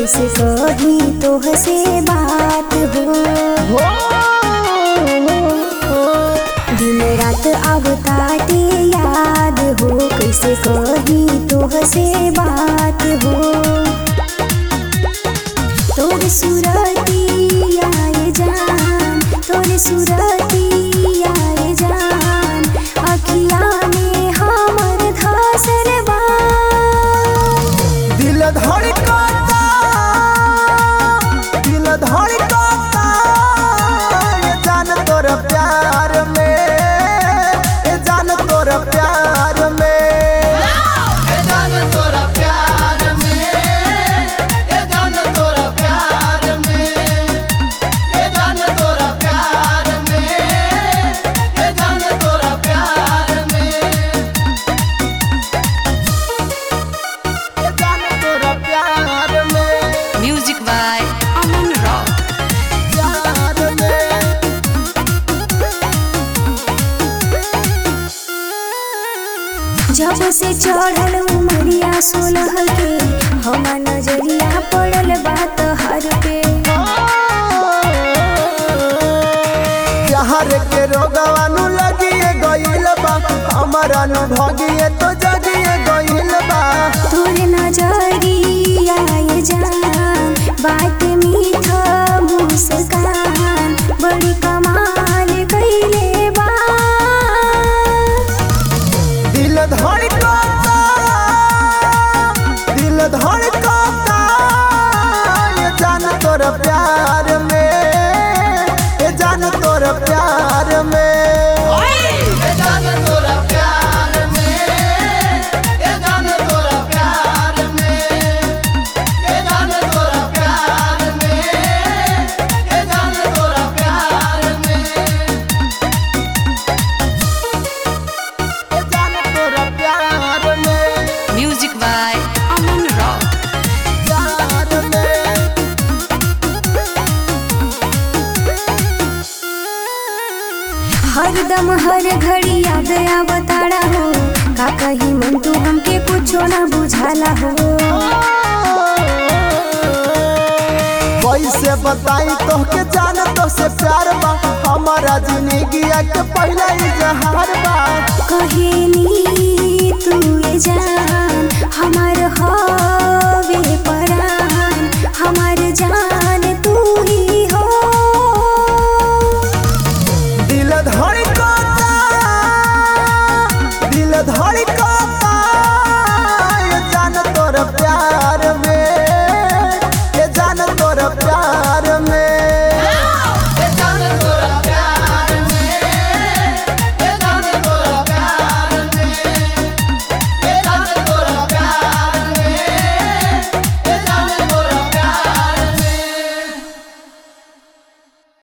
कैसे कही तोह से बात हो दिन रात अब ताटे याद हो कैसे कही तोह से बात हो तोर सुरती आए जान तोर सुरती आए जान अखिया में हमर धसर बा दिल धड़कता दिल धड़कता ये जान तोर प्यार में ये जान तोर प्यार में ये जान तोर प्यार में ये जान तोर प्यार में ये जान तोर प्यार में ये जान तोर प्यार में ये जान तोर प्यार में Music by Aman Rock. प्यार में जब से चढ़ल उमरिया सोलह के हमार नजरिया पड़ल बात हर पे प्यार के रोगवानु लगिए गइल बा हमारा नु भगिए तो जगिए गइल बा तोर नजरिया ये जान बात मीठा मुस्कान बड़ी कमाल कइले बा दिल धड़कता दिल धड़कता ये जान तोर प्यार में ये जान तोर प्यार में ये जान तोर प्यार में ये जान तोर प्यार में ये जान तोर प्यार में ये जान तोर प्यार में ये जान तोर प्यार में Music by Aman Rock. प्यार में हरदम हर घड़ी याद आवताड़ा हो का कही मन तू हमके कुछो ना बुझाला हो कैसे बताई तोहके जान तो से प्यार बा हमारा जिंदगी के पहला इजहार बा कहेनी तू ये जान